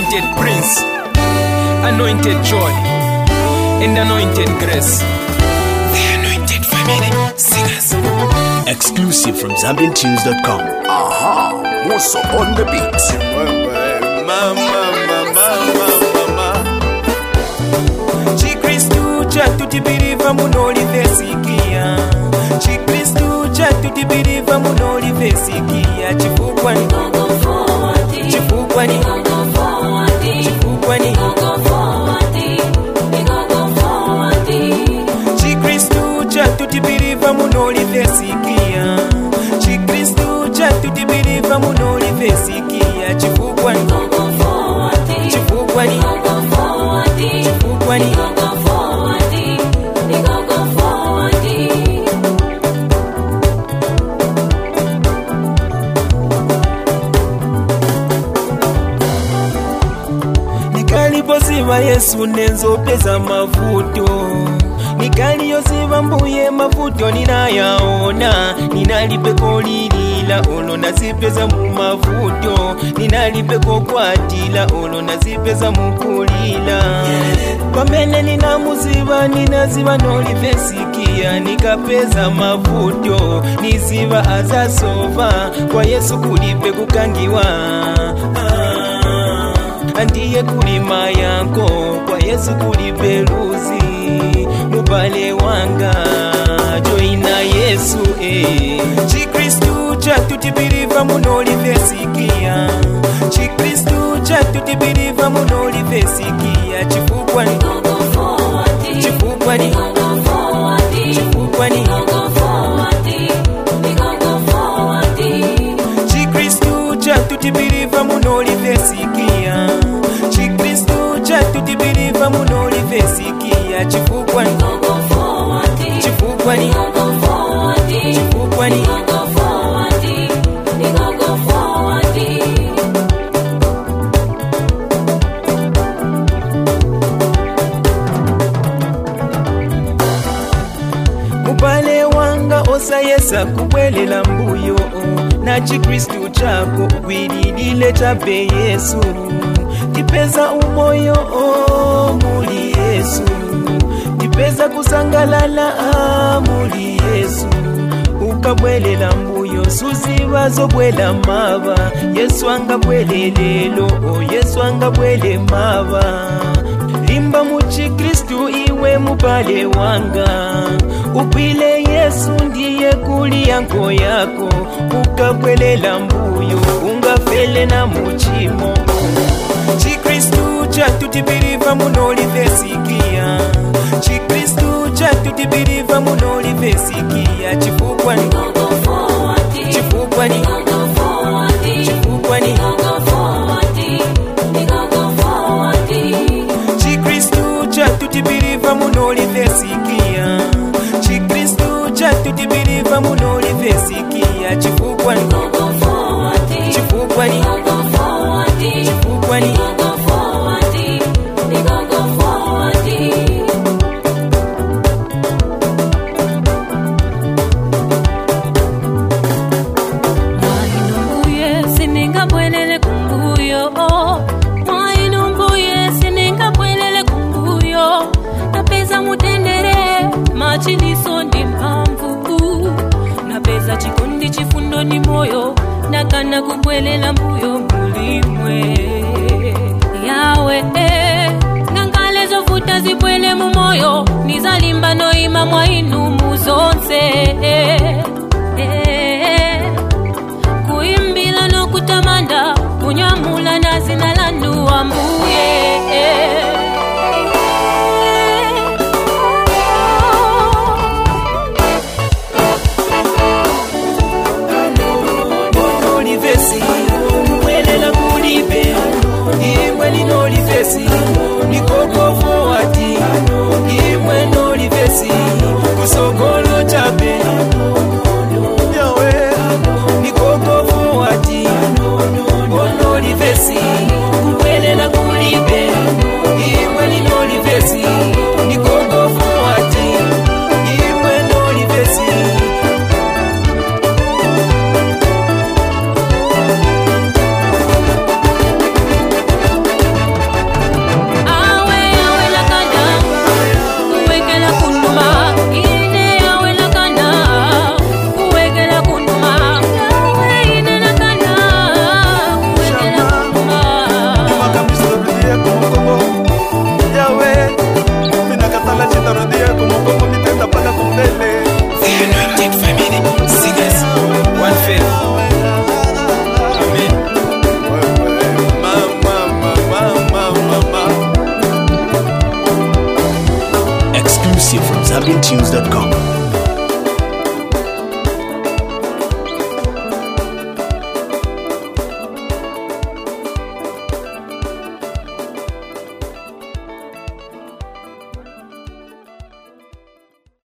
anointed prince, anointed joy, and anointed grace. The anointed family singers. Exclusive from ZambianTunes.com. Aha, Musso on the beat. chikristu chatutibiriva munolivesikia chikristu chatutibiriva munolivesikia chifukwani chifukwani chifukwani chikristu chatutibiriva munolivesikia chikristu chatutibiriva munolivesikia chifukwani chifukwani chifukwani nikalipoziva yesu nenzopeza mavuto nikaliyoziva mbuye mavuto ninayaona ninalipeko lilila olo nazipeza mu mavuto ninalipeko kwatila olo nazipeza mukulila pamene ninamuziva ninaziva nolivesikia nikapeza mavuto niziva azasova kwa yesu kulipe kukangiwa ah ndiye kulima yako kwa yesu kuli peluzi mubale wanga joina yesu eh. chikristu chatutibiriva munolivesikia chikristu chatutibiriva munolivesikia chifukwani chifukwani chifukwani chikristu chatutibiriva munolivesikia chikristu chatutibiriva munolivesikia chifukwani chifukwani chifukwani mubale wanga osayesa kubwelela mbuyo na chikristu chako gwililile chape yesu tipeza umoyo oh, muli yesu tipeza kusangalala ah, muli yesu ukabwelela mbuyo suziva zobwela mava yesu angabwele lelo oh, yesu angabwele mava limba muchikristu iwe mubale wanga upile yesu ndiye kuli yanko yako ukabwelela mbuyo ungafele na muchimo chikristu chatutibiriva munolivesikia chikristu chatutibiriva munolivesikia chifukwani chifukwani chifukwani chikristu chatutibiriva munolivesikia chikristu chatutibiriva munolivesikia chifukwani chifukwani chifukwani mwainumbuye siningabwelele kumbuyo mwainumbuye siningabwelele kumbuyo napeza mutendere machiliso ndi mphamvu napeza chikondi chifundo ndi moyo nakana kubwelela mbuyo mulimwe yawe eh, ngangale zovuta zibwele mu moyo nizalimba noima mwainumu zonse eh.